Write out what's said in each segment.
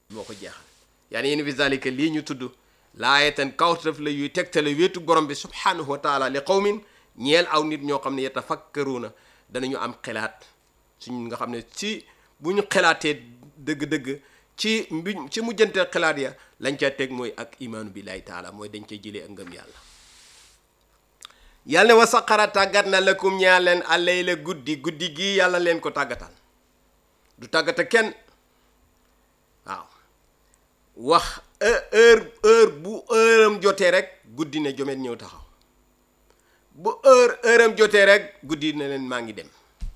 moo ko jeexal yaani yéen fi zalika lii ñu tudd laayatan kawtaf la yuy tegtale wéetu borom bi subhanahu wa taala li qawmin ñeel aw nit ñoo xam ne yatafakkaruuna danañu am xelaat suñ nga xam ne ci bu ñu xelaatee dëgg-dëgg ci mbi ci mujjanteel xelaat ya lañ ca teg mooy ak imaanu billahi taala mooy dañ cay jëlee ak ngëm yàlla yàlla ne wa saqara tàggat na lakum ñaa leen allay la guddi guddi gii yàlla leen ko tàggatal du tàggata kenn waaw wax heure heure bu heure am jotee rek guddi ne jomet ñëw taxaw bu heure heure am jotee rek guddi ne leen maa ngi dem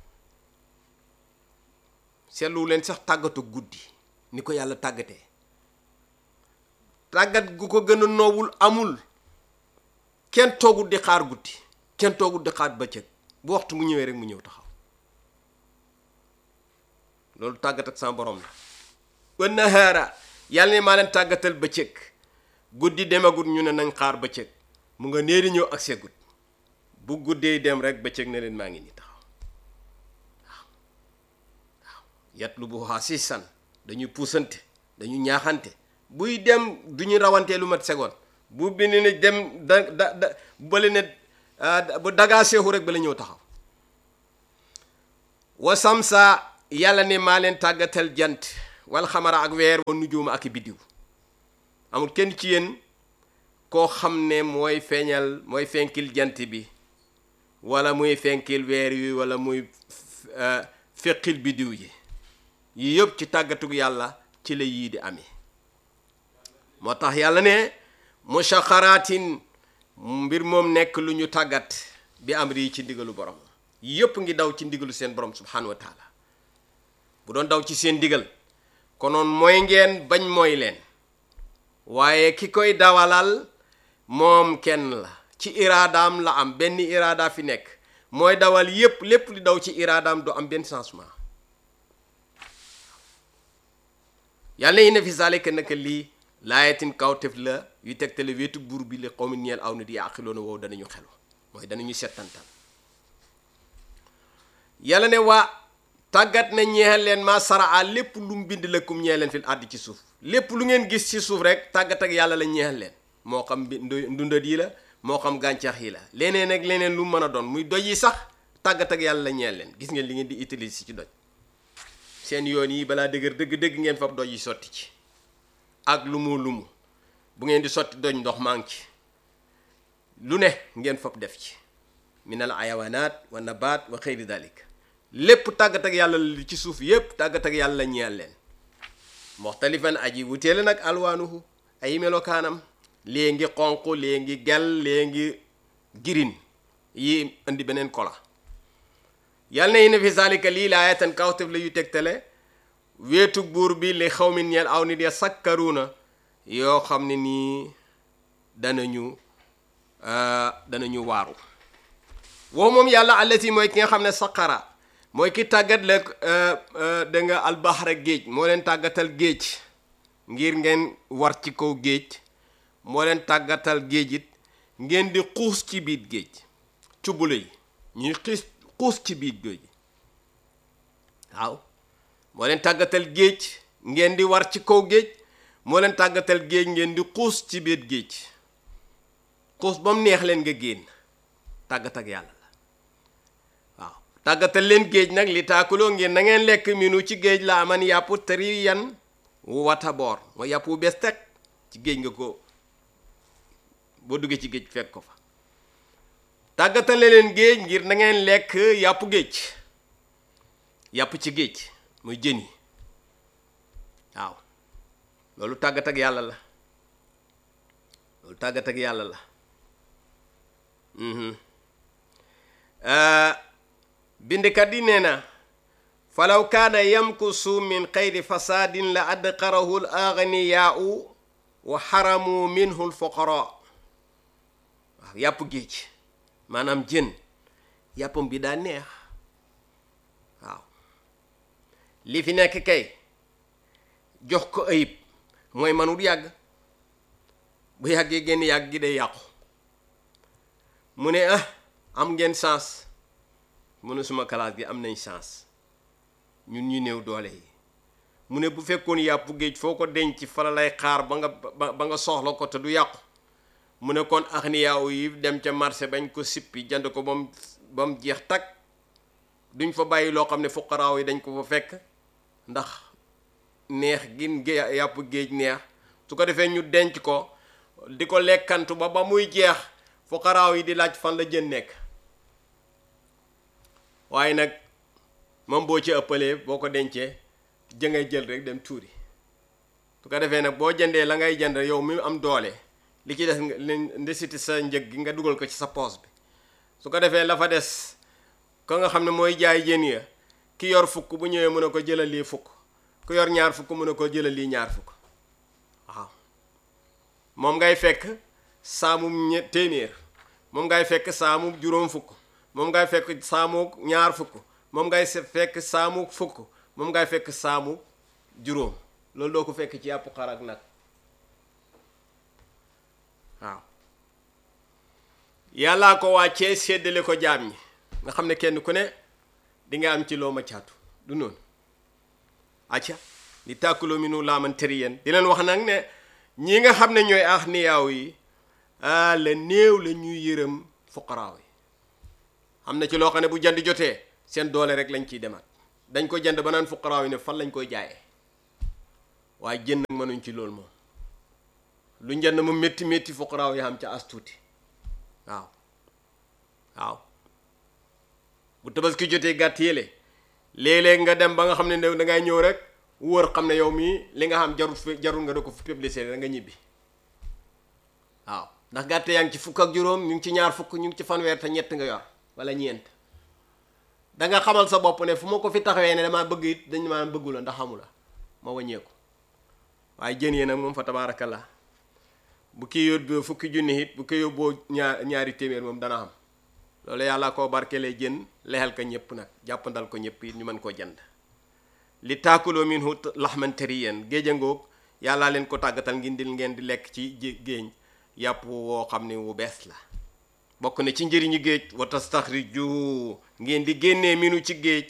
seetlu leen sax tàggatu guddi ni ko yàlla tàggatee tàggat gu ko gën a noowul amul kenn toogul di xaar guddi kenn toogul di xaar bëccëg bu waxtu mu ñëwee rek mu ñëw taxaw loolu tàggat ak sama borom la wa nahaara yàlla ne maa leen tàggatal bëccëg guddi demagut ñu ne nañ xaar bëccëg mu nga nee di ñëw ak segut bu guddee dem rek bëccëg ne leen maa ngi ni taxaw waaw waaw yat lu bu xaasisan dañuy puusante dañu ñaaxante buy dem du ñu rawantee lu mat segoon bu bind ne dem da da da bële ne bu dagaa seexu rek ba la ñëw taxaw wa samsa yàlla ne maa leen tàggatal jant wal xamara ak weer wa nujuuma ak biddiw amul kenn ci yéen koo xam ne mooy feeñal mooy fenkil jant bi wala muy fenkil weer yi wala muy feqil biddiw yi yii yëpp ci tàggatug yàlla ci la yii di amee moo tax yàlla ne mushaxaraatin mbir moom nekk lu ñu tàggat bi am rii ci ndigalu borom yëpp ngi daw ci ndigalu seen borom subhanahu wa taala bu doon daw ci seen ndigal konoon mooy ngeen bañ mooy leen waaye ki koy dawalal moom kenn la ci iraadaam la am benn iraada fi nekk mooy dawal yépp lépp li daw ci iraadaam du am benn changement yàlla yi ne fi zalika naka lii laayatin kawtef la yu tegtale wéetu buur bi li xawmi ñeel aw nit yaaqiloona woow danañu xelu mooy danañu settantal yàlla ne waa tàggat na ñeexal leen ma saraa lépp lu mu bind lakum ñeexal leen fil àdd ci suuf lépp lu ngeen gis ci suuf rek tàggat ak yàlla la ñeexal leen moo xam ndundat yi la moo xam gàncax yi la leneen ak leneen lu mën a doon muy doj yi sax tàggat ak yàlla la ñeexal leen gis ngeen li ngeen di utiliser ci doj seen yoon yi balaa dëgër dëgg-dëgg ngeen fab doj yi sotti ci ak lu mu lu mu bu ngeen di sotti doj ndox maa ngi ci lu ne ngeen fab def ci minal ayawanaat wa nabaat wa xeyri dalik lépp tàggat ak yàlla li ci suuf yépp tàggat ak yàlla ñeel leen moxtalifan aji wuteele nag alwaanuhu ay melokaanam lee ngi xonq lee ngi gel lee ngi girin yi indi beneen kola yàlla na yi ne fi zalika lii laayatan kawtef la yu tegtale weetu buur bi li xaw mi ñeel aw nit ya sakkaruuna yoo xam ne nii danañu danañu waaru woo moom yàlla allati mooy ki nga xam ne saqara mooy ki tàggat la da nga albahra géej moo leen tàggatal géej ngir ngeen war ci kaw géej moo leen tàggatal géej it ngeen di xuus ci biir géej cubbula yi ñuy xiis xuus ci biir géej waaw moo leen tàggatal géej ngeen di war ci kaw géej moo leen tàggatal géej ngeen di xuus ci biir géej xuus ba mu neex leen nga génn tàggat ak yàlla la waaw tàggatal leen géej nag li taakuloo ngeen na ngeen lekk minu ci géej la aman yàpp tëri yan wu wata boor mooy yàpp wu bees teg ci géej nga ko boo duggee ci géej fekk ko fa tàggatale leen géej ngir na ngeen lekk yàpp géej yàpp ci géej muy jën yi waaw loolu tàggat ak yàlla la loolu tàggat ak yàlla la bindkat yi nee na falaw kaana yamkusu min xayri fasaadin la adqarahu l aganiyaau wa xaramu minhu l fuqara waaw yàpp géej maanaam jën yàppam bi daa neex waaw li fi nekk kay jox ko ayib mooy manut yàgg bu yàggee génn yàgg gi day yàqu mu ne ah am ngeen chance mu ne suma classe gi am nañ chance ñun ñu néew doole yi mu ne bu fekkoon yàpp géej foo ko denc fa la lay xaar ba nga ba ba nga soxla ko te du yàqu mu ne kon axniyaaw yi dem ca marché bañ ko sippi jënd ko ba mu ba mu jeex tag duñ fa bàyyi loo xam ne fuqaraaw yi dañ ko fa fekk ndax neex gin gé- yàpp géej neex su ko defee ñu denc ko di ko lekkantu ba ba muy jeex fuqaraaw yi di laaj fan la jën nekk waaye nag moom boo ci ëppalee boo ko dencee jëngay jël rek dem tuuri su ko defee nag boo jëndee la ngay jënd yow mi am doole li ci des nga li ndesiti sa njëg gi nga dugal ko ci sa poos bi su ko defee la fa des ka nga xam ne mooy jaay jën ya ki yor fukk bu ñëwee mën a ko jëlal lii fukk ku yor ñaar fukk mën a ko jëlal lii ñaar fukk waaw moom ngay fekk saamum ñe téeméer moom ngay fekk saamum juróom fukk moom ngay fekk saamu ñaar fukk moom ngay se- fekk saamu fukk moom ngay fekk saamu juróom loolu doo ko fekk ci yàpp xar ak nag waaw yàllaa ko wàccee séddale ko jaam ñi nga xam ne kenn ku ne di nga am ci loo ma caatu du noonu acca li tàkkuloo mi nu laaman tëri yéen di leen wax nag ne ñi nga xam ne ñooy ax niyaaw yi ah la néew la ñuy yërëm fuqaraaw yi am na ci loo xam ne bu jënd jotee seen doole rek lañ ciy demaat dañ ko jënd ba naan fuqaraaw yi ne fan lañ koy jaayee waaye jënd nag mënuñ ci loolu moom lu njënd mu métti métti fuqaraaw yi xam ca as tuuti waaw waaw bu tabaski jotee gàtt yële léeg-léeg nga dem ba nga xam ne da ngay ñëw rek wóor xam ne yow mii li nga xam jarul fi jarul nga da ko fi publicité da nga ñibbi waaw ndax gàtt yaa ngi ci fukk ak juróom ñu ngi ci ñaar fukk ñu ngi ci fanweer te ñett nga yor wala ñeent da nga xamal sa bopp ne fu ma ko fi taxawee ne damaa bëgg it dañ maa bëggu la ndax xamu la ma wàññeeku waaye jën yi nag moom fa tabaarakallah bu kii yóbboo fukki junni it bu ko yóbboo ñaar ñaari téeméer moom dana am loolu yàlla koo barkelee jën lexal ko ñëpp nag jàppandal ko ñëpp it ñu mën koo jënd li taakuloo minhu laxman tariyan géej a ngoog yàllaa leen ko tàggatal ngeen di ngeen di lekk ci géej yàpp woo xam ne wu bees la bokk na ci njëriñu géej wa tastaxriju ngeen di génnee minu ci géej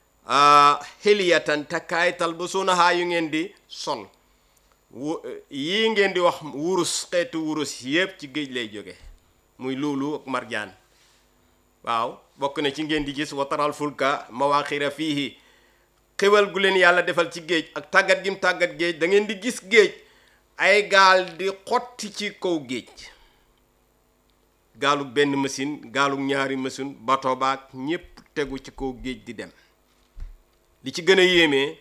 xiliyatan takkaay tal ba suunahaa yu ngeen di sol wu yii ngeen di wax wurus xeetu wurus yépp ci géej lay jóge muy luulu ak marjaan waaw bokk na ci ngeen di gis wataral fulka mawaaxira fiihi xéwal gu leen yàlla defal ci géej ak tàggat gim tàggat géej da ngeen di gis géej ay gaal di xotti ci kaw géej gaalug benn machine gaalug ñaari machine bato baak ñépp tegu ci kaw géej di dem li ci gën a yéemee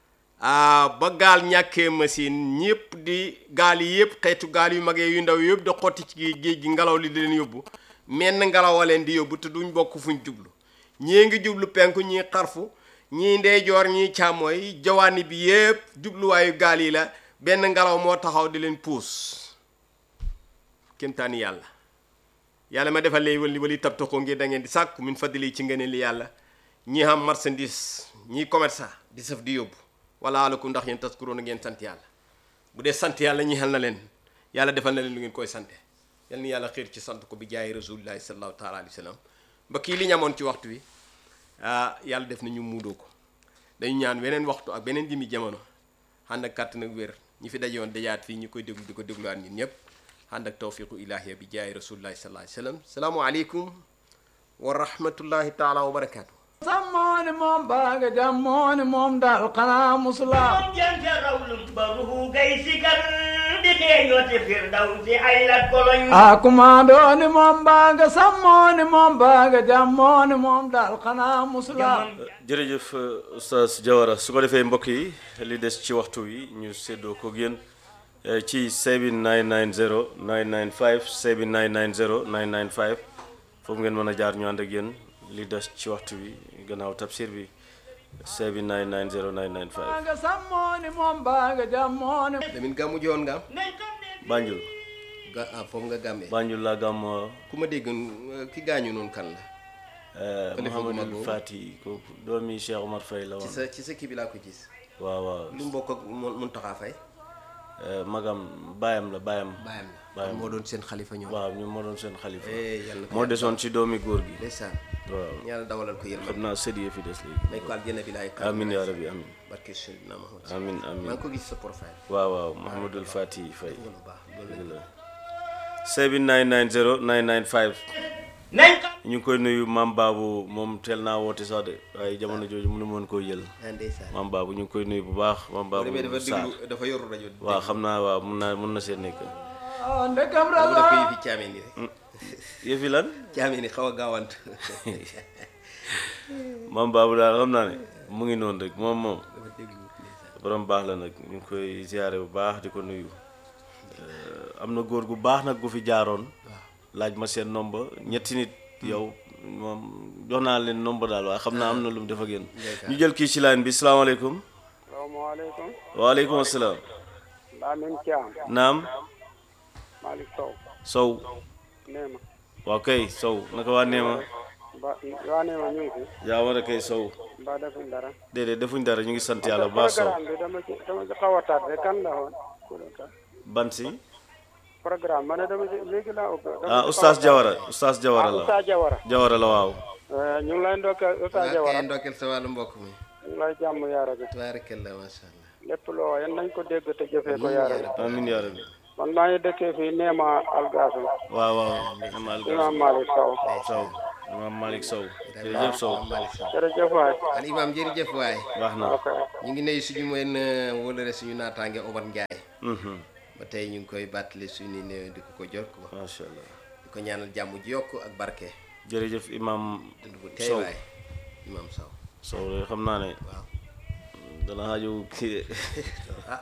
ba gaal ñàkkee machine ñépp di gaal yi yépp xeetu gaal yu magee yu ndaw yëpp da xotti ci géej gi ngelaw li di leen yóbbu menn ngelaw a leen di yóbbu te duñ bokk fuñ jublu ñii ngi jublu penku ñii xarfu ñii ndeyjoor ñii càmmooy jawaani bi yépp jubluwaayu gaal yi la benn ngelaw moo taxaw di leen puus kémtaani yàlla yàlla ma defal lay wali wali tab ko ngir da ngeen di sàkku min fadli ci ngeen li yàlla ñi xam marchandise ñii commerçant di saf di yóbbu wala alakum ndax yéen taskuroon ngeen sant yàlla bu dee sant yàlla ñi xel na leen yàlla defal na leen lu ngeen koy sante yal ni yàlla xiir ci sant ko bi jaay rasulillahi sallallahu taala alayhi wa sallam ba kii li ñamoon ci waxtu wi ah yàlla def na ñu muudoo ko dañu ñaan weneen waxtu ak beneen jimi jamono ànd ak kàttan ak wér ñi fi dajoon dajaat fii ñi koy déglu di ko dégluwaat ñun ñëpp ànd ak tawfiqu ilahiya bi jaay rasulillahi sallallahu alayhi wa sallam salaamualeykum wa rahmatullahi taala wa barakaatu. sammooni moom baaga jammooni moom daal xanaa musula moom jante rawlum baruhu gay sikar di xeeñooti firdawsi ay lat koloñ a kumaandooni moom baaga sammooni moom baaga jammooni moom daal xanaa musula jërëjëf oustaz Diawara su ko defee mbokk yi li des ci waxtu wi ñu séddoo ko yéen ci 7990 995 7990 995 foofu ngeen mën a jaar ñu ànd ak yéen li des ci waxtu wi gannaaw tafsir bi 7990 995 baaga sammooni moom baaga jammooni Lamine gàmmu ji woon nga am nañ xam ne Banjul ga ah foofu nga gàmmee Banjul laa gàmmoo ku ma dégg ki gaañu noonu kan la Xalifa gu mag Mouhamadul boobu. Fati kooku doomi Cheikh Omar Faye la ci woon sa ci sa kii bi laa ko gis waaw waaw lu mu bokk ak mun Muntaxa Fay Eh, magam baayam la baayam baayam la Baayam. moo doon seen xalifa ñoom waaw ñu moo doon seen xalifa eh yàlla na ko moo desoon ci doomi góor gi ndeysaan waaw yàlla dawalal ko xam yërmande naa sët yi fi des léegi may ko aljanna bi laay amin yaa rabbi amin barke Seydina Muhammad amin maa amin ngi ko gis sa profile waaw waaw Mouhamadul Fati Faye lu baax loolu dëgg la 7990 995 nañ xam ñu ngi koy nuyu maam Babou moom teel naa woote sax de waaye jamono jooju mënu moon koo jël la ndeysaan maam Babou ñu ngi koy nuyu bu baax maam boo demee Babou dafa Sarr déglu dafa yoru rajo waaw xam naa waaw mun naa mun na see nekk ah ndekam dafa def ko raza yëfi caameen yi rek yëfi lan caameen yi xaw a gaawant maam Babou daal xam naa ne mu ngi noonu rek moom moom dafa déglu ndeysaan borom baax la nag ñu ngi koy ziare bu baax di ko nuyu Euh, am na góor gu baax nag gu fi jaaroon laaj ma seen nomba ñetti nit yow moom jox naa leen nomba daal waaye xam naa am na lu mu def ak yéen ñu jël kii ci line bi salaamaaleykum salaamaaleykum waaleykum asalaam Lamine Thiam naam Malick Sow sow Neema waaw kay sow naka waa neema ba waa Neema ñu ngi fi yaa war a kay sow ba defuñ dara déedéet defuñ dara ñu ngi sant yàlla bu baax sow programme bi dama ci dama ci xaw a tardé kan la woon ku doon kan ban si programme ma ne dama ci léegi laa ubbi dama ah ci oustaz xaw a Jawara oustaz tardé. Jawara ah la Oustaz Jawara Jawara la waaw Eh, ñu ngi lay ndokkeel Oustaz waa Jawara kay ndokkeel sa wàllu mbokk mi ñu ngi lay jàmm yaa rabbi tabaarakalla macha allah lépp loo yan nañ ko dégg te jëfee ko yaa rabbi amin yaa rabbi man maa ngi dëkkee fii Neema Algasum waaw waaw Imam Malick Imam Malick Sow Sow Imam Malick Sow jërëjëf Sow Malick Sow jërëjëf waay al imam jërëjëf waay baax na ok ñu ngi nuyu suñu mën wóolare suñu naataange Omar Ndiaye Mhm. ba tey ñu ngi koy bàttali suñu néew di ko ko jot ko macha allah di ko ñaanal jàmm ji yokk ak barke jërëjëf imam dund bu tey Sow waay imam Sow Sow de xam naa ne waaw dana xaaju kii ah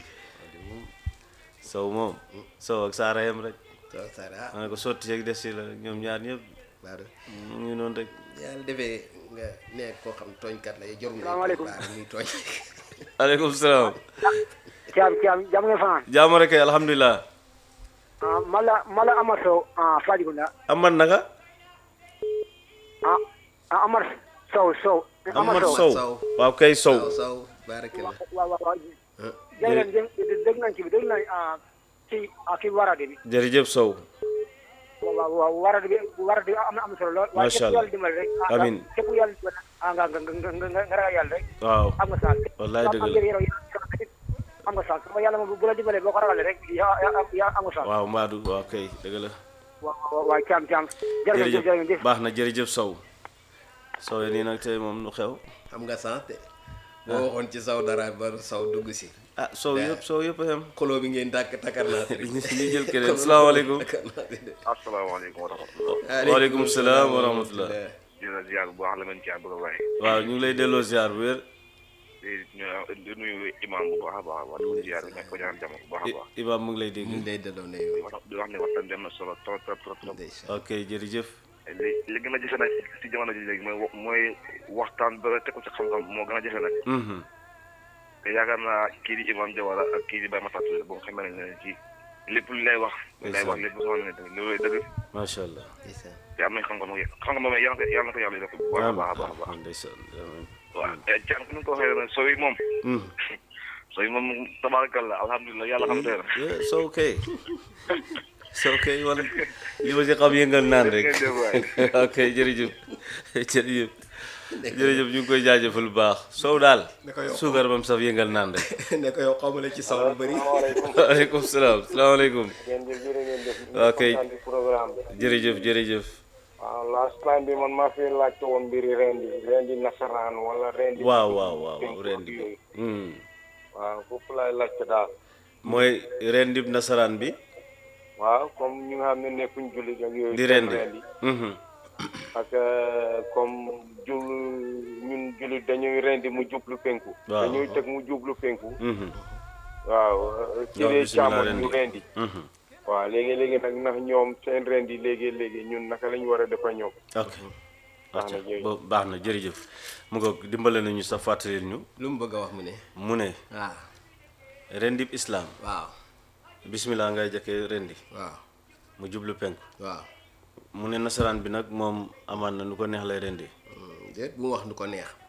Sow moom Sow ak Saara yem rek Sow Sarr ah ma ne ko sotti ak des si la rek ñoom ñaar ñëpp baadu mu ngi noonu rek yàlla defee nga nekk koo xam tooñkat la jarul ngay Salaamaaleykum. baar muy tooñ aleykum salaam Thiam Thiam jàmm nga fan jaama rek kay alhamdulilah ah mala mala Amar Sow ah Fajigunda aman naka ah ah Amar Sow Sow aman Sow. Sow Sow. waaw kay Sow Sow Sow barakallah waaw waaw waaw ah jërëjëf jërëjëf dégg nañ ci bi dégg nañ ah ci ah kii warade bi jërëjëf Sow waaw waaw warade bi warade bi am na am na solo lool. waaye Macha képp Allah. yàlla dimbali rek. ah Amiin. képp yàlla dimbali ah nga nga nga nga nga nga ragal yàlla rek. waaw am nga saal. wallaay dëgg la. am nga am nga saal sama yàlla moom bu la dimbalee boo ko ragalee rek yaa yaa yaa am nga saal. waaw Mbadou waaw kay dëgg la waaw waaw waaw caam caam. jërëjëf jërëjëf jërëjëf baax na jërëjëf Sow Sow nii nag tey moom nu xew xam nga sant de boo waxoon ci saw dara ba saw dugg si ah Sow yëpp Sow yëpp a xem xoloo bi ngeen dàkk takkar naa si rek ñu jël keneen salaamaaleykum takkar naa si de asalaamaaleykum wa rahmatulah. waaleykum salaam wa rahmatullah di la ziar bu baax la mën caa bëgg a bàyyi. waaw ñu ngi lay delloo ziar bu wér di ñu di nuyu imam bu baax a baax wax dëgg ziar bi nekk ko ñaan jàmm bu baax a I- baax. Imaam mu ngi lay ñu dégg ngi lay delloo ne di wax di wax ne waxtaan bi am na solo trop trop trop trop. ndeysaan ok jërëjëf li li gën a jafe nag si jamono ji léegi mooy wa- mooy waxtaan ba teg ko ci xam-xam moo gën a jafe nag. Mhm. te yaakaar naa kii di imam Jawara ak kii di Baye Matar Touré boo xamee ne leen ci lépp lu lay wax. lay wax lépp loo xam ne tamit loolu lay dëgg macha allah ndeysaan te am nañ xam-xam xam-xam moom yàlla na ko yàlla na ko yàlla def bu baax a baax a baax a baax. ndeysaan amiin. waaw te Thiam ku ñu ko waxee nag soo yi moom. Mhm. soo yi moom tabarakallah alhamdulilah yàlla xam tey Yeah, Sow kay Sow kay wala li ma si xam yëngal naan rek Jërëjëf waay. ok jërëjëf jërëjëf jërëjëf ñu ngi koy jaajëfal bu baax Sow daal Ne ko yokk. suukar bam saf yëngal naan rek ne ko yow xaw ma la ci saw bu bëri waaleykum salaam salaamaaleykum ngeen jëf jërë ngeen jëf. waaw kay kontaan ci programme bi. jërëjëf jërëjëf waaw last time bi man maa fi laajte woon mbiri rendi rendi nasaraan wala rendi. waaw waaw waaw waaw ren di Hmm. waaw foofu laay laajte daal. mooy ren dib nasaraan bi waaw comme ñi nga xam ne nekkuñ jullit ak yooyu. di ren di Mhm. parce que comme jul ñun jullit dañuy rendi mu jublu penku. Waaw. dañuy teg mu jublu penku. Mhm. waaw ci Waaw, dee bismillah càmmoñ rendi. ñu rendi. Mhm. waaw léegi léegi nag ndax ñoom seen rendi léegi léegi ñun naka lañ war a def ak ñoom. ok Baax na, acca jërëjëf. bo- baax na jërëjëf mu nga dimbale nañu sa fàttalil ñu lu mu bëgg a wax mu ne mu ne waaw rendib islam waaw bismillah ngay jëkkee rendi waaw mu jublu penku waaw mu ne nasaraan bi nag moom amaan na nu ko neex lay rendi Hmm, déet bu mu wax nu ko neex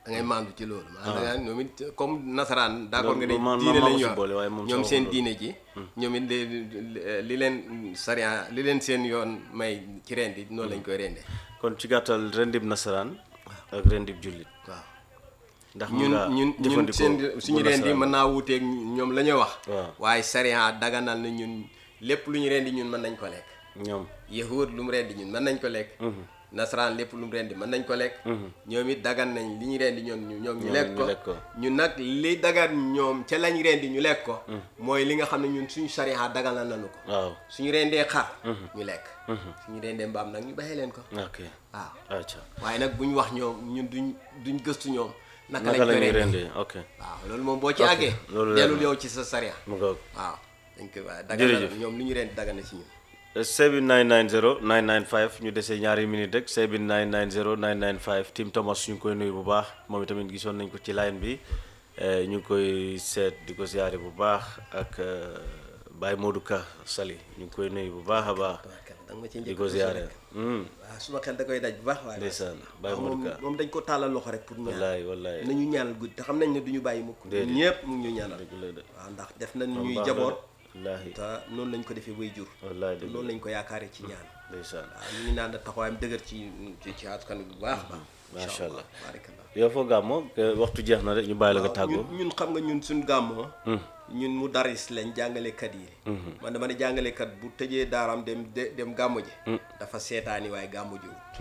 da ngay maandu ci loolu maanaam ñoom it comme nasaraan d'accord nga ne man- man diine maa lañ ko si yor boole, waaye moom ñoom sama seen loolu. diine ji ñoom it li li leen sariya li leen seen yoon may ci rendi noonu lañ koy rendee kon ci gàttal rendib nasaraan ak rendib jullit waaw ndax mun ñun ngaa ñun ñun jëfandikoo seen bu suñu rendi nasaraan. mën naa wuuteeg ñoom la ñuy wax Waaw. waaye sariya daganal na ñun lépp lu ñu rendi ñun mën nañ ko lekk ñoom yahud lu mu rendi ñun mën nañ ko lekk nasaraan lépp lu mu rendi mën nañ ko lekk ñoom it dagan nañ li ñu rendi ñoom ñu ñoom ñu Ñoom lekk ñu ko lekk ko. ñun nag li dagan ñoom ca lañ rendi ñu lekk ko mooy li nga xam ne ñun suñu sariya daganal nañu ko waaw suñu rendee xar ñu lekk suñu rendee mbaam nag ñu bàyyi leen ko ok waaw acca waaye nag bu ñu wax ñoom ñun duñ duñ gëstu ñoom naka lañ naka la koy ñuy rendee rendee ok waaw loolu moom boo ci Ok, àggee loolu leer dellul na. yow ci sa sariya mu ngoog waaw dañ koy waaye daganal Jërëjëf. ñoom lu ñu rendi dagan na ci ñun 7990 995 ñu desee ñaari minute rek 7990 995 Tim Thomas ñu ngi koy nuyu bu baax moom itamit gisoon nañ ko ci line bi eh, ñu ngi koy seet di ko siyaare bu baax ak eh, Baye Modou Ka Sali ñu ngi koy nuyu bu baax a baax da nga ma ci di njëkk ko siyaare Hmm, waaw suma xel da koy daj bu baax waaye ndeysaan Baye moom Modou Ka moom dañ ko tàllal loxo rek pour ñaan wallaay wallaay nañu ñaanal guddi te xam nañ ne duñu bàyyi mukk Déedéet. ñëpp mu ngi ñu ñaanal dëgg la de waaw ndax def nañ Moom ñuy baax na de. jaboot wallaahi te noonu lañ ko defee way jur wallaay dëgg noonu la lañ ko yaakaare ci ñaan ndeysaan waaw ñu ngi naan da taxawaayam dëgër ci ci ci askan wi bu baax a baax Macha Allah. barakallah yow foo gàmmoo que waxtu jeex na rek ñu bàyyi la nga waaw tàggoo ñun ñun xam nga ñun suñ gàmmoo ñun mu daris lañ jàngalekat yi man dama ne jàngalekat bu tëjee daaram dem de- dem gàmmu ji dafa seetaani waaye gàmmu ji wut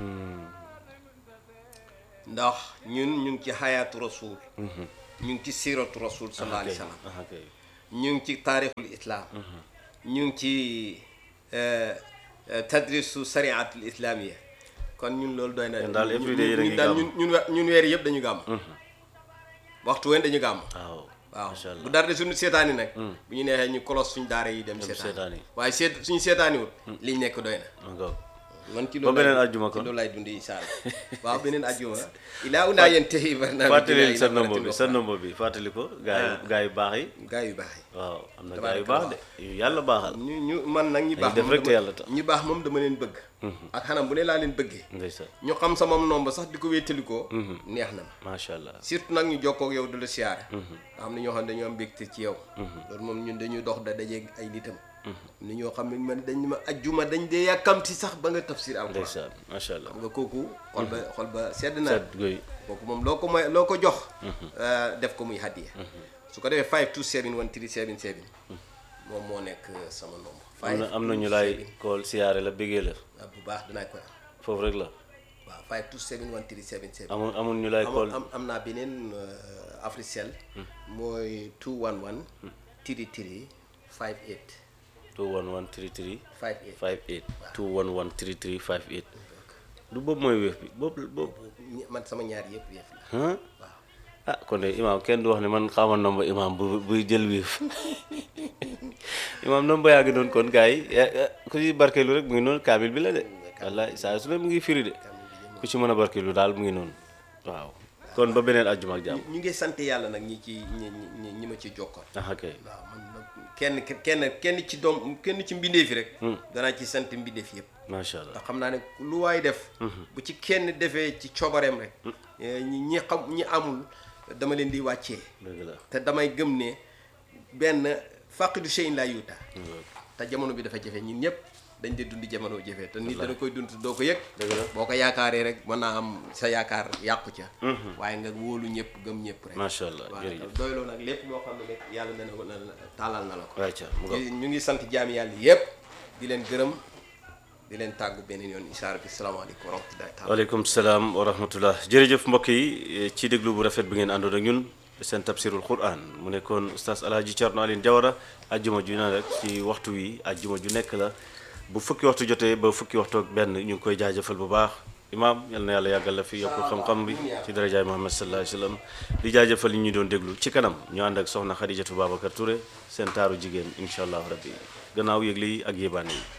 ndax ñun ñu ngi ci xayaatu rasul ñu ngi ci siratu rasul sallallahu alayhi wa sallam ah kay ñu ngi ci taarixul islam ñu ngi ci eh, eh, tadrisu sariatul islamia kon ñun loolu doy na Yéen daal ñun- every day yéen a ñun ngi daal gàmm. ñun ñun we- ñun weer yëpp dañu gàmm waxtu ween dañu gàmm waaw waaw macha allah bu dara de suñu seetaani nag bu ñu neexee ñu kolos suñu daara yi dem seetaani. seetaani waaye seet suñu seetaani wut liñ nekk doy na ma ngoog man ci Ba loolu beneen laay- àjjuma ci kon. loolu laay dundi incha allah waaw beneen àjjuma ilaa unaa yéen tey barnaamij fàttali ilaa sa ilaa nombre bi barakaatu sa nombre bi fàttali ko gaa yi gaa yu baax yi gaa yu baax yi waaw am na gaa yu Tabaarakallah. baax de yu yàlla baaxal ñu ñu man nag ñi baax def moom rek te dama- yàlla tax. ñi baax moom dama leen bëgg ak xanam bu ne laa leen bëggee ndeysaan ñu xam sama nomba sax di ko wéttalikoo neex na ma macha allah surtout nag ñu jokkoo ak yow du la siyaare nga xam ne ñoo xam ne dañoo am mbégte ci yow loolu moom ñun dañuy dox da dajeeg ay nitam ni ñoo xam ne man dañ ma ajjuma dañ dee yàkkamti sax ba nga tafsir alquran ndeysaan macha allah xam nga kooku xol ba xol ba sedd na set goy kooku moom loo ko may loo ko jox euh, def ko muy hadiya su ko defee 5271377 moom moo nekk sama nombre am na am na ñu lay kool siyaare la bëggee la ah bu baax dinaa koy am foofu rek la waaw 5271377 amul amul ñu lay kool am am naa beneen euh, Africell mooy 211 tiri tiri 58 211 33 58 58 211 33 58 du boobu mooy wéef bi boobu boobu ñi- man sama ñaar yëpp yëpp la ah waaw ah kon de imaam kenn du wax ne man xamal nomba imaam bu buy jël wéef imaam nomba yaa ngi noonu kon gars yi ya- ya- ku ci barkeelu rek mu ngi noonu kaamil bi la de wallaay saa su ne mu ngi firi de ku ci mën a barkeelu daal mu ngi noonu waaw kon ba beneen àjjuma ak jàmm ñu ngi sant yàlla nag ñi ci ñi ñi ñi ma ci jokkoon ah ok waaw man nag kenn kenn kenn ci doom kenn ci mbindeef yi rek danaa ci sant mbindeef yëpp macha allah ndax xam naa ne lu waay def bu ci kenn defee ci coobareem rek eh, ñi ñi xam ñi amul dama leen di wàccee dëgg la te damay gëm ne benn faqidu shay'in la yuuta te jamono bi dafa jafe ñun ñëpp dañ dee dund jamono jafe te nit dana koy dund doo ko yëg Dëgg la. boo ko yaakaaree rek mën naa am sa yaakaar yàqu ca waaye nga wóolu ñëpp gëm ñëpp rek macha allah waaw jërëjëf doyloo nag lépp loo xam ne rek yàlla na ko na taalal na la ko wàcca mu ngo ñu ngi sant jaami yàlla yëpp di leen gërëm di leen tàggu beneen yoon isaar bi salaamaaleykum wa rahmatullahi taala waaleykum salaam wa rahmatullah jërëjëf mbokk yi ci déglu bu rafet bi ngeen àndoon ak ñun seen tafsirul quran mu nekkoon oustaz alhaji Thierno Aline Diawara ajjuma ju ne rek ci waxtu wi ajjuma ju nekk la bu fukki waxtu jotee ba fukki waxtu ak benn ñu ngi koy jaajëfal bu baax imaam yal na yàlla yàggal la fi yokk xam-xam bi ci darajaay Muhammad sallallahu alayhi wa sallam di jaajëfal yi ñu doon déglu ci kanam ñu ànd ak soxna Xadijatu Babacar Touré seen taaru jigéen incha allah rabbi gannaaw yëgle yi ak yébaane yi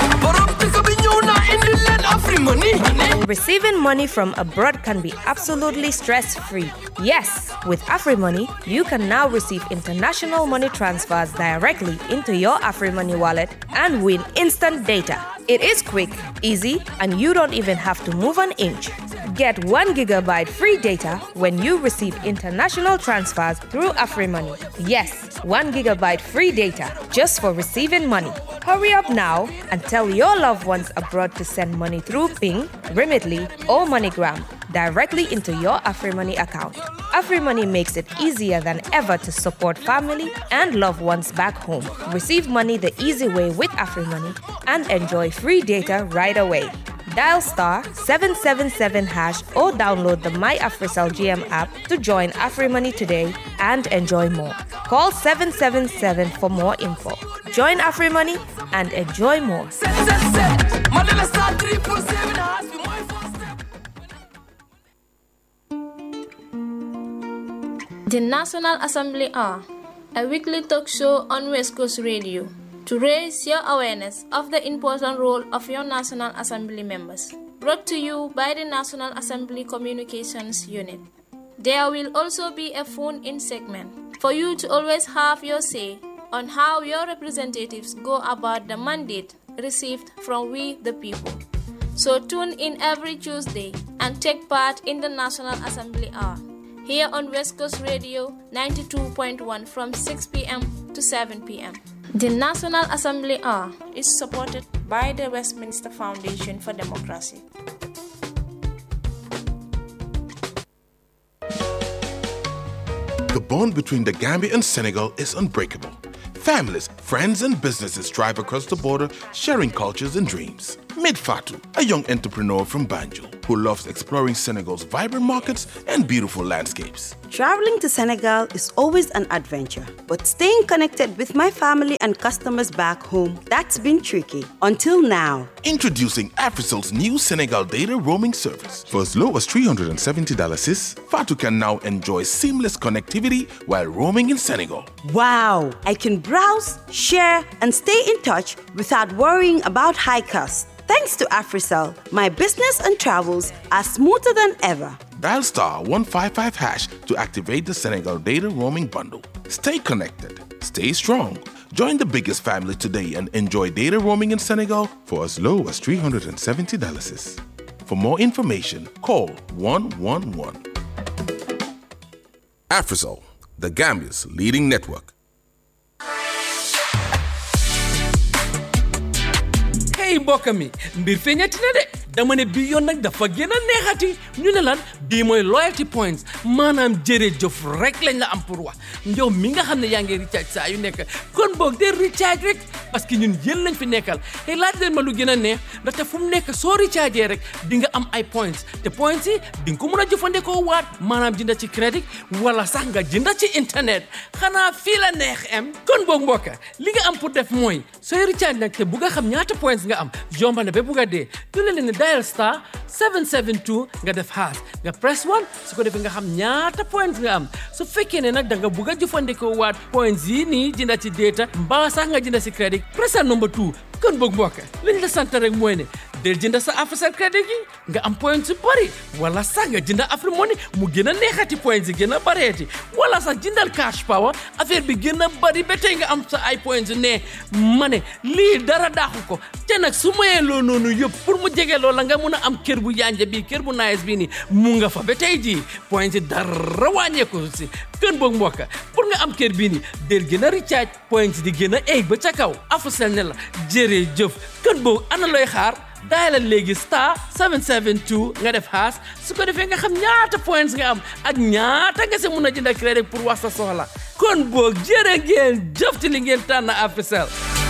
Receiving money from abroad can be absolutely stress free. Yes, with AfriMoney, you can now receive international money transfers directly into your AfriMoney wallet and win instant data. It is quick, easy, and you don't even have to move an inch. Get 1 gigabyte free data when you receive international transfers through AfriMoney. Yes, 1 gigabyte free data just for receiving money. Hurry up now and tell your loved ones abroad to send money through Ping, Remitly, or MoneyGram directly into your AfriMoney account. AfriMoney makes it easier than ever to support family and loved ones back home. Receive money the easy way with AfriMoney and enjoy free data right away. Dial star 777 hash or download the My AfriCell GM app to join AfriMoney today and enjoy more. Call 777 for more info. Join AfriMoney and enjoy more. The National Assembly are a weekly talk show on West Coast Radio to raise your awareness of the important role of your National Assembly members. Brought to you by the National Assembly Communications Unit. There will also be a phone in segment for you to always have your say on how your representatives go about the mandate received from we the people. So tune in every Tuesday and take part in the National Assembly Hour here on West Coast Radio 92.1 from 6 p.m. to 7 p.m. The National Assembly Hour is supported by the Westminster Foundation for Democracy. The bond between the Gambia and Senegal is unbreakable. Families, friends, and businesses drive across the border, sharing cultures and dreams. Meet Fatou, a young entrepreneur from Banjul who loves exploring Senegal's vibrant markets and beautiful landscapes. Traveling to Senegal is always an adventure, but staying connected with my family and customers back home, that's been tricky. Until now. Introducing Africel's new Senegal data roaming service. For as low as $370 sis, Fatu can now enjoy seamless connectivity while roaming in Senegal. Wow! I can browse, share, and stay in touch without worrying about high costs. Thanks to Africell, my business and travels are smoother than ever. Dial star 155 hash to activate the Senegal data roaming bundle. Stay connected, stay strong. Join the biggest family today and enjoy data roaming in Senegal for as low as $370. sis. For more information, call 111. Africell, the Gambia's leading network. hey mbokk mi mbir feeñati na de dama ne bii yoon nag dafa gën a neexati ñu ne lan bii mooy loyalty points maanaam jërëjëf rek lañ la am pour wax yow mi nga xam ne yaa ngi recharge saa yu nekk kon boog de recharge rek parce que ñun yéen lañ fi nekkal te laaj leen ma lu gën a neex ndaxte fu mu nekk soo recharge rek di nga am ay points te points yi di nga ko mën a jëfandikoo waat maanaam jënda ci crédit wala sax nga jënda ci internet xanaa fii la neex em kon boog mbokk li nga am pour def mooy sooy recharge nag te bu nga xam ñaata points nga am yomba na ba bugg a dee du la leen dial star 772 nga def haas nga press 1 su ko defee nga xam ñaata points nga am su fekkee ne nag da nga bugg a jëfandikoo waat points yi nii jënda ci data mbaa sax nga jënda ci crédit pressal number 2 kon boog mbokk liñ la sant rek mooy ne del jënda sa Africell crédit gi nga am points yu bëri wala sax nga jënda Afrimoney mu gën a neexati points yi gën a bëreeti wala sax jëndal cash power affaire bi gën a bëri ba tey nga am sa ay points yu ne ma ne lii dara daaxu ko te nag su mayee loo noonu yëpp pour mu jege loola nga mun a am kër bu yanja bii kër bu nice bii nii mu nga fa ba tey jii points yi dara wàññeeku si kën boog mbokk pour nga am kër bii nii del gën a recharge points di gën a egg ba ca kaw Africell ne la jërëjëf kën boog ana looy xaar daayalal léegi star 772 nga def haas su ko defee nga xam ñaata points nga am ak ñaata nga si mun a jënd crédit pour wax sa soxla kon boog jërë ngeen jëf ci li ngeen tànn Africell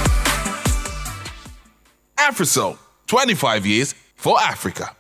Africell, 25 years for Africa.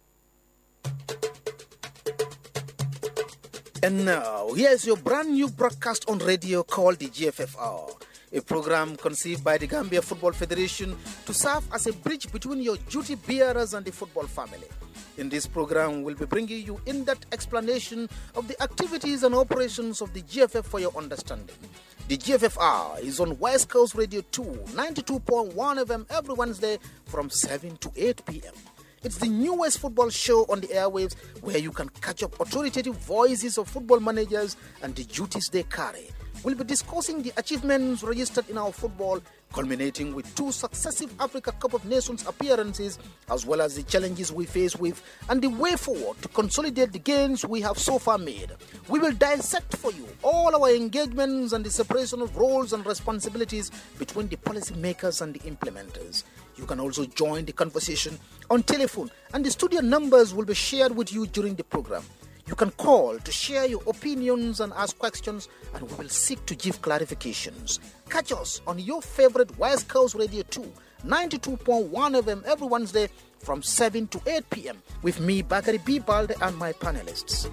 And now, here's your brand new broadcast on radio called the GFFR, a program conceived by the Gambia Football Federation to serve as a bridge between your duty bearers and the football family. In this program, we'll be bringing you in depth explanation of the activities and operations of the GFF for your understanding. The GFFR is on West Coast Radio 2, 92.1 FM every Wednesday from 7 to 8 p.m. It's the newest football show on the airwaves where you can catch up authoritative voices of football managers and the duties they carry. we'll be discussing the achievements registered in our football, culminating with two successive Africa Cup of Nations appearances, as well as the challenges we face with and the way forward to consolidate the gains we have so far made. We will dissect for you all our engagements and the separation of roles and responsibilities between the policymakers and the implementers. You can also join the conversation on telephone, and the studio numbers will be shared with you during the program. You can call to share your opinions and ask questions, and we will seek to give clarifications. Catch us on your favorite West Coast Radio 2, 92.1 FM every Wednesday from 7 to 8 p.m. with me, Bakari B. Balde, and my panelists.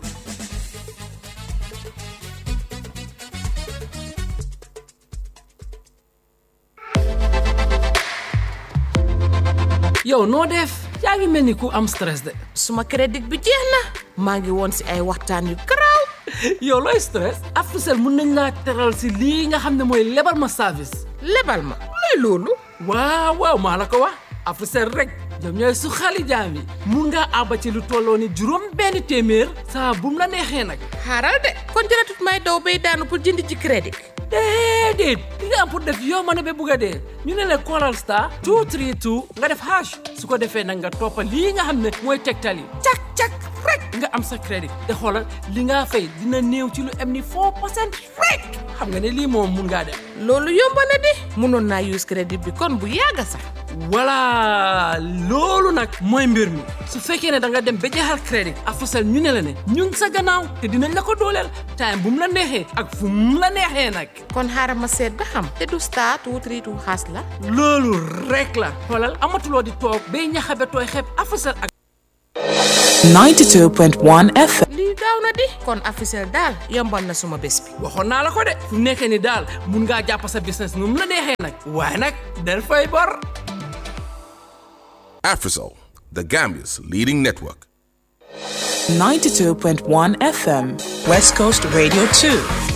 yow noo def yaa ngi mel ni ku am stress de suma crédit bi jeex na maa ngi woon si ay waxtaan yu garaaw yow looy stress Africell mun nañ laa teral si lii nga xam ne mooy lebal ma service lebal ma luy loolu waaw waaw maa la ko wax Africell rek ñoom ñooy su xali jaam yi mun ngaa àbba ci lu tolloo ni juróom benn téeméer saa bum la neexee nag xaaral de kon jëratut may daw bay daanu pour jënd ci crédit déedéet li nga am pour def yow ma ne ba bugg a dee ñu ne la callal star 232 nga def hash su ko defee nag nga toppa lii nga xam ne mooy tegtal yi cak cak rek nga am sa crédit te xoolal li nga fay dina néew ci lu am ni 4 percent rek xam nga ne lii moom mun ngaa def loolu yomba na di mënoon naa use crédit bi kon bu yàgga sax voilà loolu nag mooy mbir mi su fekkee ne da nga dem ba jeexal crédit Africell ñu ne la ne ñun sa gannaaw te dinañ la ko dooleel time bu mu la neexee ak fu mu la neexee nag kon xaaral ma seet ba xam te du star two three two xaas la loolu rek la xoolal amatuloo di toog bay ñaxabe tooy xeeb Africell ak 92.1 FM. lii gaaw na di kon Africell daal yombal na suma bés bi waxoon naa la ko de fu nekkee ni daal mun ngaa jàpp sa business nu mu la neexee nag waaye nag del fay bor Afrisol, the Gambia's leading network. 92.1 FM. West Coast Radio 2.